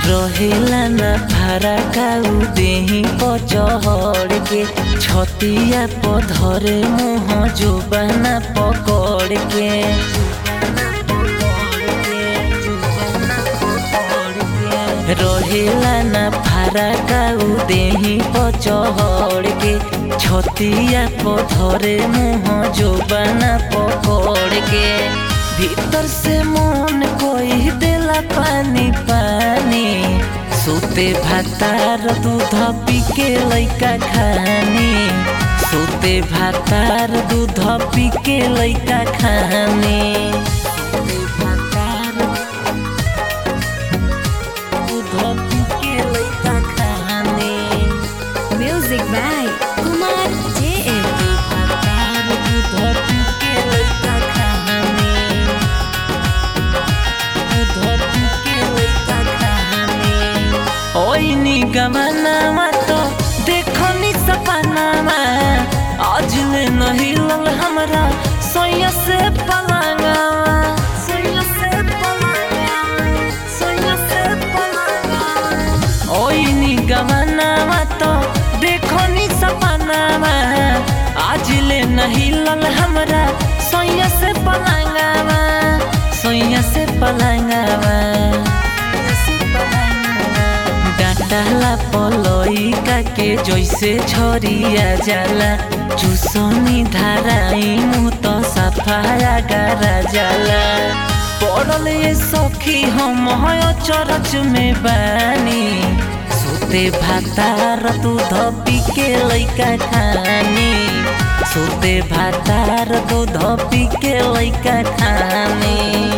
रहेला ना भारा काऊ देही पर चढ़ के छतिया पर धरे मुँह जुबाना पकड़ के रहेला ना भारा काऊ देही पर चढ़ के छतिया पर धरे मुँह जुबाना पकड़ के भीतर से मन कोई देला पानी पानी सुते भातार दूध पी के लैका खानी सुते भातार दूध पी के लैका खानी सुते भातार दूध पी के लैका खानी Music by Kumar JM. भातार दूध पी के लैका खानी दूध पी के लैका खानी ओइनी गमनामा तो देखनी सपनामा आज ले नहीं लल हमरा सोया से पलंगावा सोया से पलंगावा सोया से पलंगावा ओइनी गमनामा तो देखनी सपनामा आज ले नहीं लल हमरा सोया से पलंगावा सोया से पलंगावा डांटाला पलइका के जैसे छरिया जाला चुसनी धाराई मुँह तो सफाया गारा जाला पड़ल ये सखी हम चरच में बानी सुते भातार दूध पी के लैका खानी सुते भातार दूध पी के लैका खानी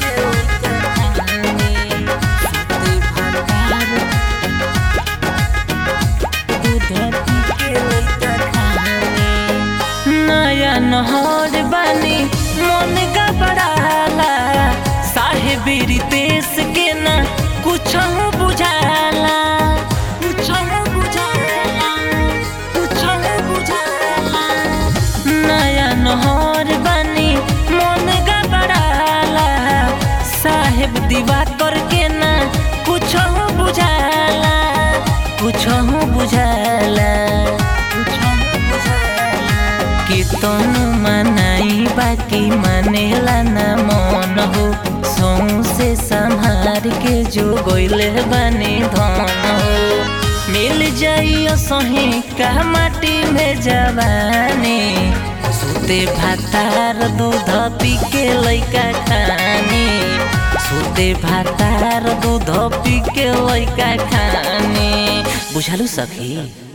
नया नहर बानी मन गबड़ाला साहेबी देश के ना कुछ बुझाला कुछ बुझाला कुछ बुझाला नया नहर बानी मन गबड़ाला साहेब दीवा करके ना कुछ बुझाला कुछ बुझाला कुछ बुझाला कीर्तन मनाई बाकी मानेला ना मन हो सौ से संहार के जो गोइले बने धन हो मिल जाइयो सही का माटी में जवानी सुते भातार दूध पी के लैका खानी सुते भातार दूध पी के लैका खानी बुझालू सखी